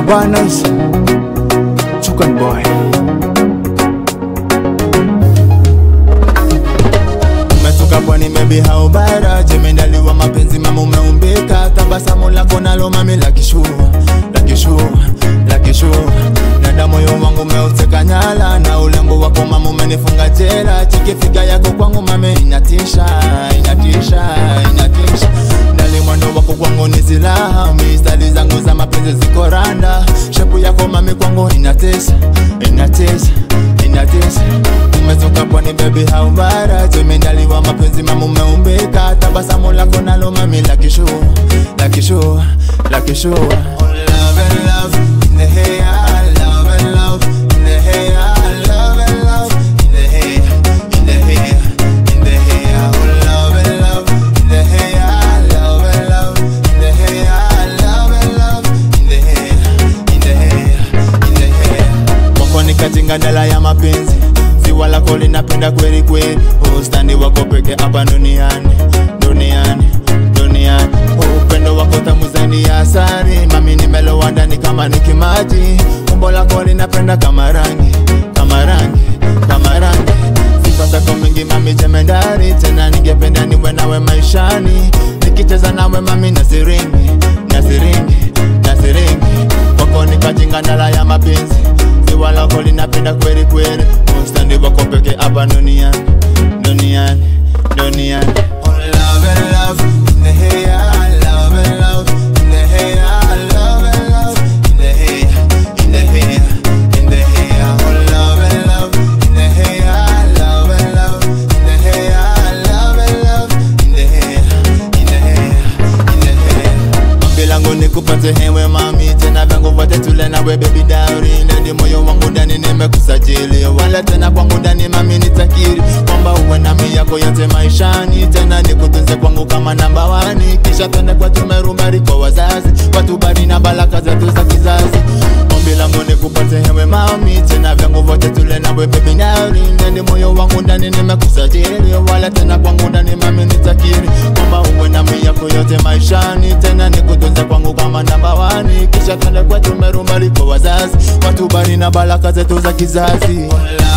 Abanas Chukan boy umetoka pwani maybe haubara jemendaliwa mapenzi mama umeumbika tabasamu lako nalo mami la kishua la kishua la kishua na damu moyo wangu umeuteka nyala na ulembo wako mama umenifunga jela chikifika yako kwangu mame inatisha inatisha inatisha ndali mwendo wako kwangu ni silaha mistari zangu za mapenzi ziko randa shepu yako mami kwangu inatesa inatesa inatesa umetoka pwani baby haubara jemendaliwa mapenzi mama umeumbika tabasamu lako nalo mami la kishua la kishua la kishua love and love in the hair love and love in the hair love and love in the hair in the hair in the hair oh love and love in the hair love and love in the hair love and love in the hair in the hair in the hair wako ni katinga dala ya mapenzi ziwa lako linapenda kweli kweli ustandi wako peke hapa duniani duniani duniani upendo wako tamu zaidi ya asari mami nimelowa ndani kama ni kimaji umbo lako linapenda kama rangi kama rangi kama rangi sifa zako mingi mami jemendari tena ningependa niwe nawe maishani nikicheza nawe mami na siringi na siringi na siringi wako nikajinga ndala ya mapenzi ziwa lako linapenda kweli kweli ustandi wako peke hapa duniani duniani duniani Oh, love and love in the hair, love and love in the hair, love and love in the hair, in the hair, in the hair. Oh, love and love in the hair, love and love in the hair, love and love in the hair, in the hair, in the hair. Ombi langu nikupate hewe mami, tena vyangu vyote tule nawe baby dowry, ndani moyo wangu ndani nimekusajili, wala tena kwangu ndani mami nitakiri kwamba uwe nami yako yote maishani, tena nikutunze kwangu kama namba wani, kisha twende kwa tumerumari kwa wazazi, watubari na baraka zetu za kizazi. Ombi langu nikupate hewe mami, tena vyangu vyote tule nawe baby dowry, ndani moyo wangu ndani nimekusajili, wala tena kwangu ndani mami nitakiri kwamba uwe nami yako yote maishani, tena nikutunze kwangu kama namba wani, kisha twende kwa tumerumari kwa wazazi, watubari na baraka zetu za kizazi. Oh,